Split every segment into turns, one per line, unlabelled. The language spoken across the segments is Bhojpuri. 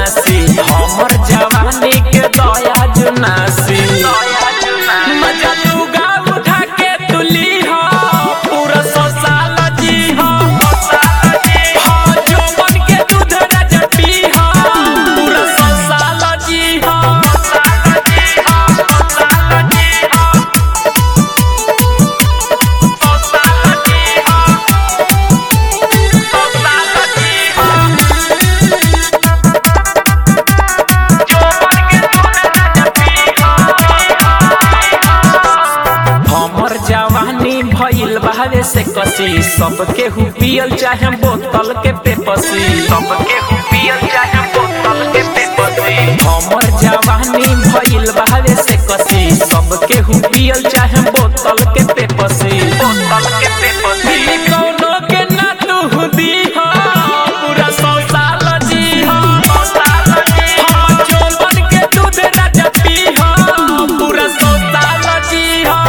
नासी हमर जवानी के दया जुनासी मजा तू गा उठा के तुली हो पूरा सोसाल जी हो हाँ, जौवन के दूध राजा पी हो पूरा सोसाल जी हो हमर जवानी भइल बाहरे से कसी सबके हु पियल चाहे बोतल के पेपसी सबके हु पियल चाहे बोतल के पेपसी हमर जवानी भइल बाहरे से कसी सबके हु पियल चाहे बोतल के पेपसी बोतल के पेपसी कौनो के ना तू दी हो पूरा सौ साल जी हो हाँ, जौवन के दूध राजा पी हो पूरा सौ साल जी हो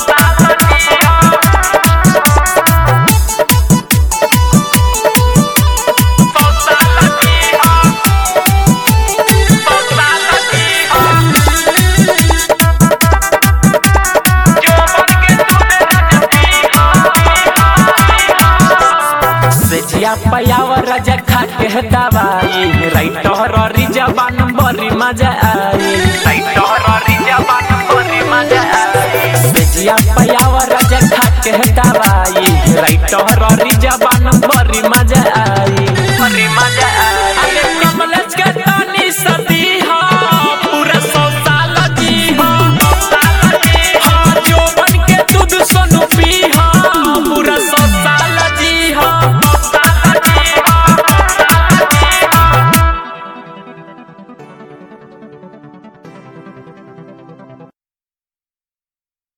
सेजिया पयाव राजा खा के दवाई राइटर री जबान बड़ी मजा आई राइटर री जबान बड़ी मजा आई सेजिया पयाव राजा खा के दवाई राइटर री जबान बड़ी मजा